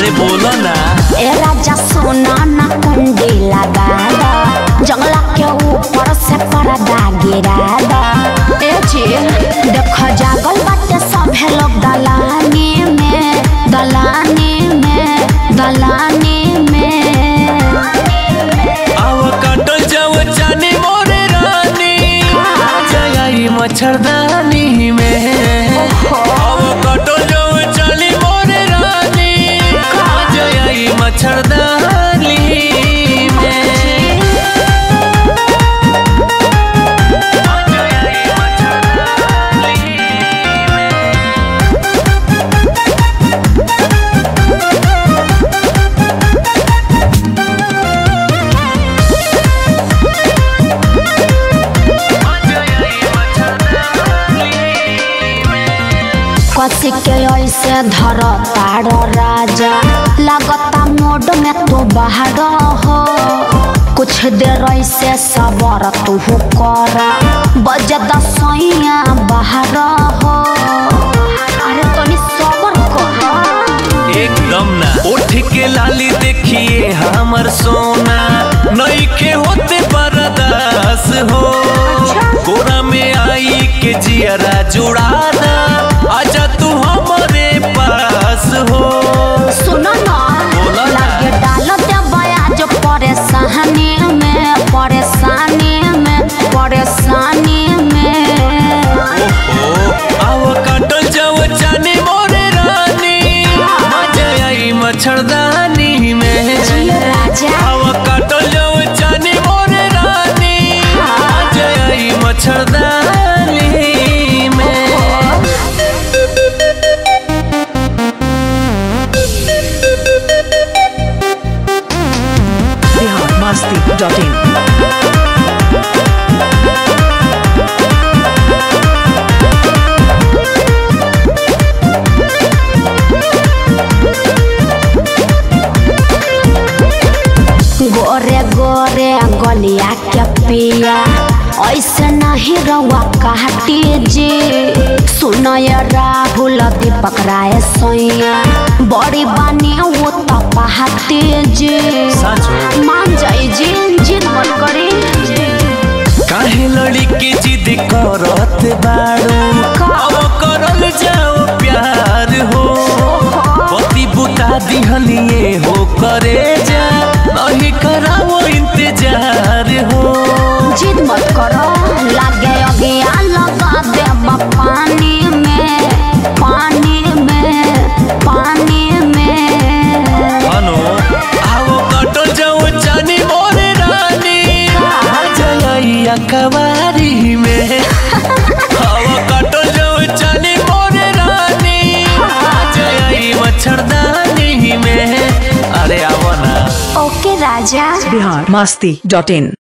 अरे बोलो ना ए राजा सोना ना कुंडी लगा दा जंगला के ऊपर से पर्दा गिरा दा ए जी देख जागल बाटे सभे लोग दलानी में दलानी में दलानी में आव काटल जाव जाने मोरे रानी जगाई मच्छरदानी में आव काटल जाव जाने मोरे रानी जगाई मच्छरदानी में जगाई मच्छरदानी में कसी के ऐसे धर तार राजा लगता मोड में तो बाहर हो कुछ देर ऐसे सबर तू कर बज दसैया बाहर हो अरे तनी सबर कर एकदम ना उठ के लाली देखिए हमर सोना नई के होते बरदास हो कोरा में आई के जियरा जुड़ा दा आजा तू हमारे पास हो सुनो ना बोला ना। लगे डाल दे बयाज परेशानी में परेशानी में परेशानी में ओहो आव काटल जाव जाने मोरे रानी मजा आई मच्छरदानी में जियो राजा आव काटल जाव जाने मोरे रानी मजा आई मच्छरदानी में biharmasti.in गोरे गोरे गलिया के पिया ऐसे नहीं रवा कहती जी सुनय राहुल दीपक राय सोया बड़ी बानी वो तो पहाती जी साँचो। मान जाई जी जिद मत करी काहे लड़ी के जिद करत बाड़ू का? अब करल जाओ प्यार हो पति बुता दिहलिए हो करे जा नहीं कराओ इंतजार हो जिद मत करो लागे अगिया लगा दे पानी में पानी में पानी में अनो आओ कटल जाओ जानी मोरे रानी जया कवारी में आओ कटल जाओ जानी मोरे रानी जया मच्छरदानी में अरे आवो ना ओके राजा biharmasti.in